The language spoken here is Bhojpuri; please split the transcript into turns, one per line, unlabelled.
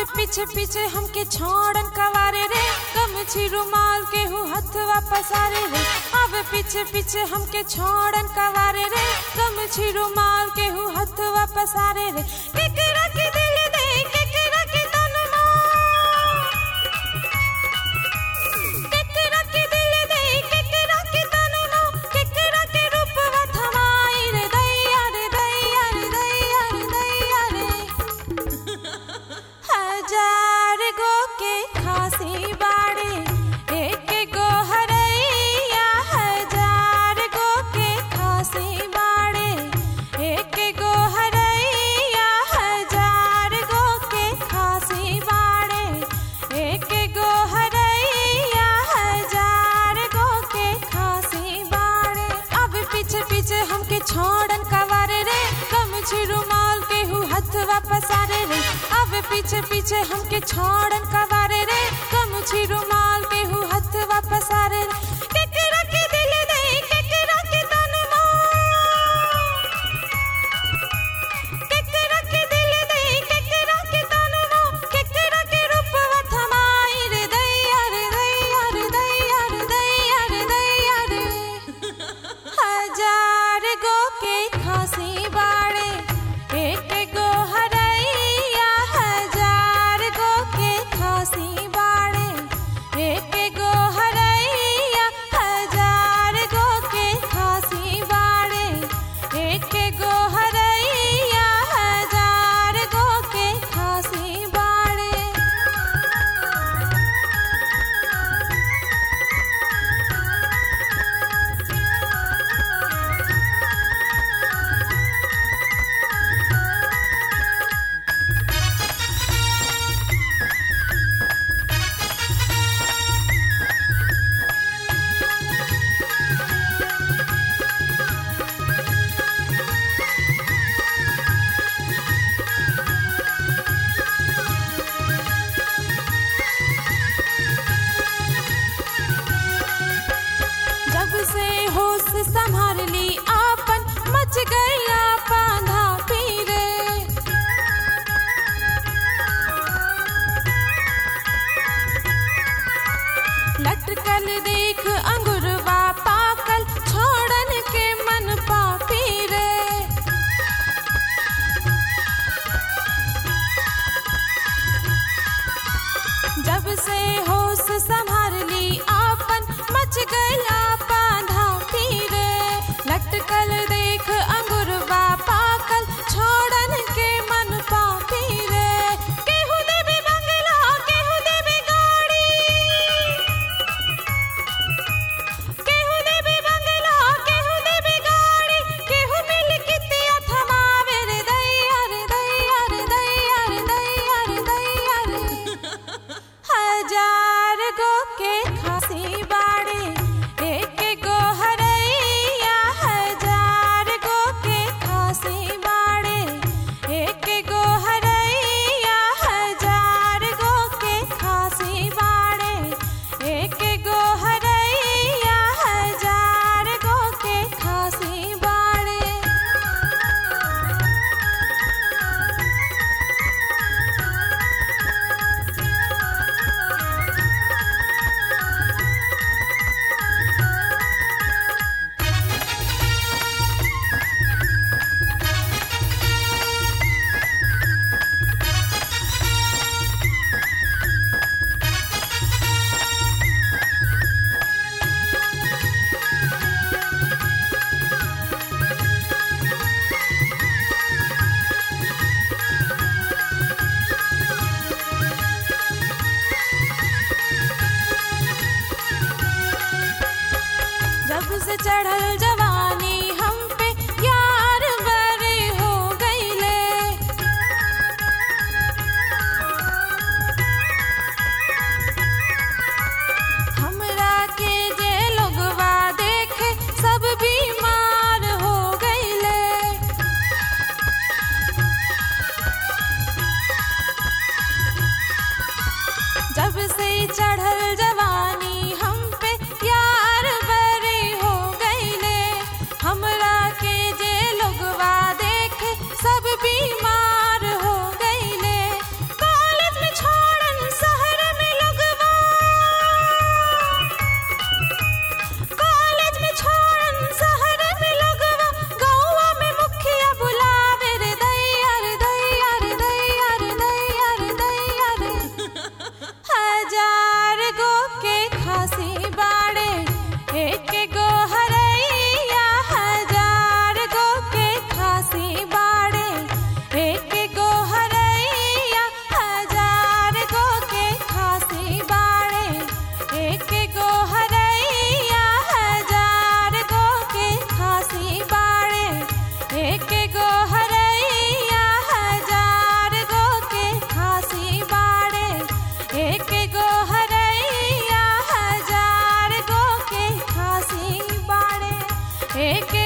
पीछे पीछे हमके छोड़न कवारे रे गमछी रुमाल के हु हथवा पसारे रे अब पीछे पीछे हमके छोड़न कवारे रे गमछी रुमाल के हु हथवा पसारे रे केकरा के दिल दे केकरा के तन केकरा के दिल दे केकरा के तन केकरा के रूपवा थमाई रे दैया रे दैया रे दैया रे दैया रे हजार गो के खांसी बाड़े एक गो हरैया हजार गो के खांसी बाड़े एक गो हरैया हजार गो के खांसी बाड़े एक गो हरैया हजार गो के खांसी बाड़े अब पीछे पीछे हमके छोड़न कवारे रे गमछी रुमाल के हु हथवा पसारे रे अब पीछे पीछे हमके छोड़न कवारे रे गमछी रुमाल के हु हथवा पसारे रे केकरा के दिल दे केकरा के तन केकरा के दिल दे केकरा के तन केकरा के रूपवा थमाई रे दैया रे दैया रे दैया रे दैया रे दैया रे हजार गो के खांसी बाड़े एक गो हरैया हजार गो के खांसी बाड़े एक गो हरैया हजार गो के खांसी बाड़े एक गो हरैया हजार गो के खांसी बाड़े जब से होश संभाल ली आपन मच गया पांधा पीरे लटकल देख अंगुरवा पाकल छोड़न के मन पापी रे जब से होश संभाल ली आपन मच गया पांधा पीरे लटकल देख अंगुरवा पाकल छोड़न के मन पापी रे केहू देवी बंगला केहू देवी गाड़ी केहू देवी बंगला केहू देवी गाड़ी केहू मिल कितिया थमावे रे दैया रे दैया रे दैया रे दैया रे दैया रे हजार गो के खांसी बाड़े एक गो हरैया हजार गो के खांसी बाड़े एक गो हरैया हजार गो के खांसी बाड़े एक गो हरैया हजार गो के खांसी बाड़े जब से चढ़ल जवानी हम पे यार बरे हो गईले हमरा के जे लोगवा देखे सब बीमार हो गईले जब से चढ़ल जवानी हम पे यार बरे हो गईले हमरा के जे लोगवा देखे सब बीमार हो गईले कॉलेज में लेके